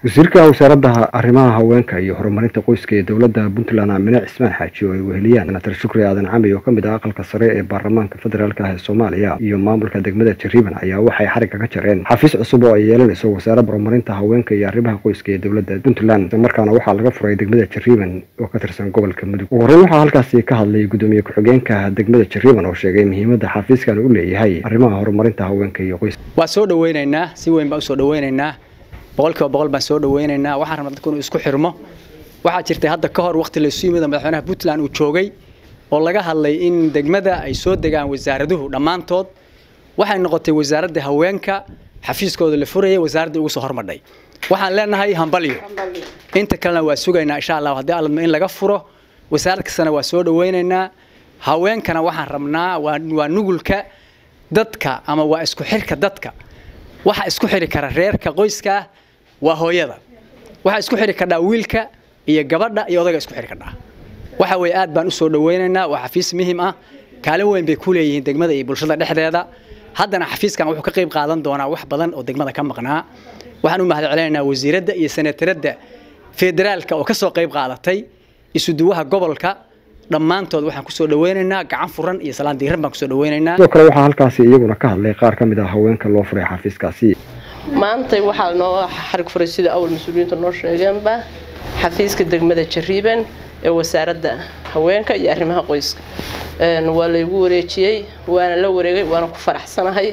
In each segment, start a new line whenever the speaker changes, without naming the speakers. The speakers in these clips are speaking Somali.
wasiirka wasaaradda arrimaha haweenka iyo horumarinta qoyska ee dowladda puntland aamine cismaan xaaji oo ay weheliyaan senatar shukri aadan cami oo ka mid ah aqalka sare ee baarlamaanka federaalka ah ee soomaaliya iyo maamulka degmada jariiban ayaa waxay xarigga ka jareen xafiis cusub oo ay yeelanayso wasaaradda horumarinta haweenka iyo arrimaha qoyska ee dowladda puntland islamarkaana waxaa laga furay degmada jariiban oo ka tirsan gobolka mudug ugu horreyn waxaa halkaasi ka hadlay gudoomiye ku-xigeenka degmada jariiban oo sheegay muhiimadda xafiiskan u leeyahay arrimaha horumarinta haweenka iyo qoyska
waa soo dhaweynaynaa si weyn baan usoo dhaweynaynaa boqolkiiba boqol baan soo dhaweynaynaa waxaan rabnaa dadku inuu isku xirmo waxaa jirtay hadda ka hor waqti laysu yimid madaxweynaha puntland uu joogay oo laga hadlay in degmada ay soo degaan wasaaraduhu dhammaantood waxay noqotay wasaaradda haweenka xafiiskooda la furayay wasaaraddii ugu soo hormadhay waxaan leenahay hambalyo inta kalena waa sugaynaa insha allah haddii alladma in laga furo wasaarad kastana waa soo dhaweynaynaa haweenkana waxaan rabnaa waa nugulka dadka ama waa isku xirka dadka waxa isku xiri kara reerka qoyska waa hooyada waxa isku xiri kardhaa wiilka iyo gabadha iyo odayga isku xiri kardhaa waxa weeye aad baan usoo dhaweynaynaa waa xafiis muhiim ah kaalin weyn bay ku leeyihiin degmada iyo bulshada dhexdeeda haddana xafiiskan wuxuu ka qayb qaadan doonaa wax badan oo degmada ka maqnaa waxaan u mahad celinaynaa wasiiradda iyo senataradda federaalka oo ka soo qayb qaadatay isuduwaha gobolka dhammaantood waxaan kusoo dhaweynaynaa gacan furan iyo salaan diiran baan kusoo dhaweynaynaa
sidoo kale waxaa halkaasi iyaguna ka hadlay qaar ka mid ah haweenka loo furay xafiiskaasi
maantay waxaa noo xarig furay sida awal mas-uuliyiinta noo sheegeenba xafiiska degmada jariiban ee wasaaradda haweenka iyo arrimaha qoyska waa laygu wareejiyey waana la wareegay waana ku faraxsanahay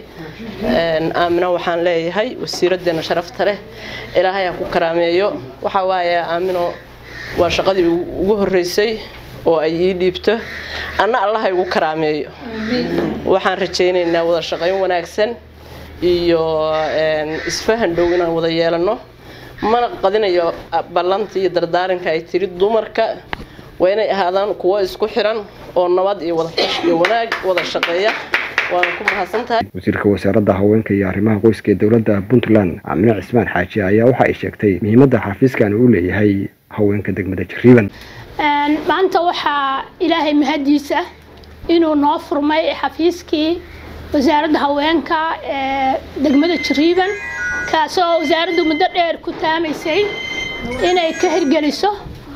aamina waxaan leeyahay wasiiraddeena sharafta leh ilaahay ha ku karaameeyo waxaa waaye aamino waa shaqadii ugu horreysay oo ay ii dhiibto anna allaha igu karaameeyo waxaan rajaynaynaa wada shaqayn wanaagsan iyo isfahan dhow inaan wada yeelano mana qadinayo ballantii iyo dardaaranka ay tiri dumarka waa inay ahaadaan kuwo isku xiran oo nabad iyo wadatash iyo wanaag wada shaqeeya waana ku mahadsantahay
wasiirka wasaaradda haweenka iyo arrimaha qoyska ee dowladda puntland aamine cismaan xaaji ayaa waxa ay sheegtay muhiimadda xafiiskan uu leeyahay haweenka degmada jariiban
maanta waxaa ilaahay mahadiisa inuu noo furmay xafiiskii wasaaradda haweenka ee degmada jariiban kaasoo wasaaraddu muddo dheer ku taamaysay inay ka hirgeliso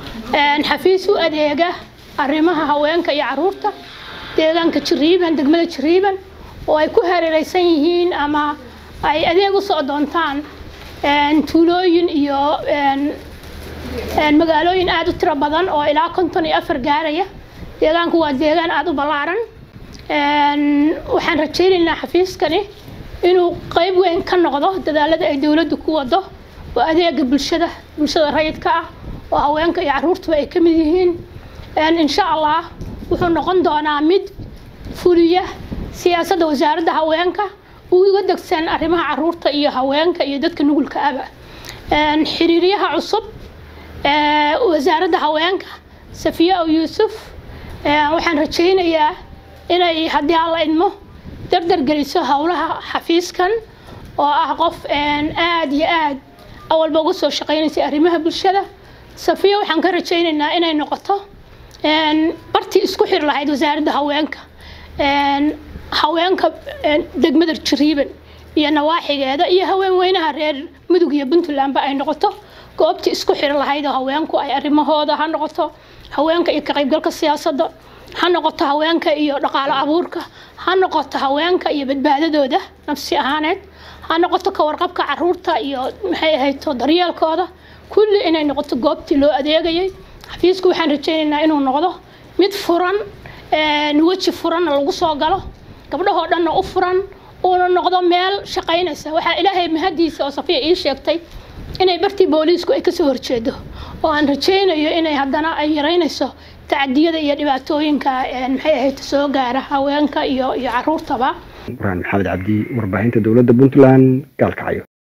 xafiis u adeega arrimaha haweenka iyo caruurta deegaanka jariiban degmada jariiban oo ay ku hareereysan yihiin ama ay adeeg u soo doontaan tuulooyin iyo magaalooyin aada u tiro badan oo ilaa konton iyo afar gaaraya deegaanku waa deegaan aada u ballaaran waxaan rajaynaynaa xafiiskani inuu qeyb weyn ka noqdo dadaalada ay dowladdu ku wado oo adeega bulshada bulshada rayidka ah oo haweenka iyo caruurtuba ay ka mid yihiin insha allah wuxuu noqon doonaa mid fuliya siyaasadda wasaaradda haweenka uga degsan arrimaha caruurta iyo haweenka iyo dadka nugulka aba xiriiryaha cusub wasaaradda haweenka safiya o yuusuf waxaan rajaynayaa inay haddii alla idmo dardar geliso howlaha xafiiskan oo ah qof aada iyo aad awalba uga soo shaqeynaysay arrimaha bulshada safiya waxaan ka rajaynaynaa inay noqoto bartii isku xiri lahayd wasaaradda haweenka haweenka degmada jariiban iyo nawaaxigeeda iyo haween weynaha reer mudug iyo puntlandba ay noqoto goobtii isku xiri lahayd oo haweenku ay arrimahooda ha noqoto haweenka iyo ka qaybgalka siyaasadda ha noqoto haweenka iyo dhaqaalo abuurka ha noqoto haweenka iyo badbaadadooda nafsi ahaaneed ha noqoto ka warqabka caruurta iyo maxay ahayto daryeelkooda kulli inay noqoto goobtii loo adeegayay xafiisku waxaan rajaynaynaa inuu noqdo mid furan weji furanna lagu soo galo gabdhahoo dhanna u furan uuna noqdo meel shaqaynaysa waxaa ilaahay mahadiisa oo safiya ii sheegtay inay bartii booliisku ay kasoo horjeedo oo aan rajaynayo inay haddana ay yaraynayso tacadiyada iyo dhibaatooyinka maxay ahayd soo gaara haweenka iyo iyo caruurtaba
burhaan maxamed cabdi warbaahinta dowladda puntland gaalkacyo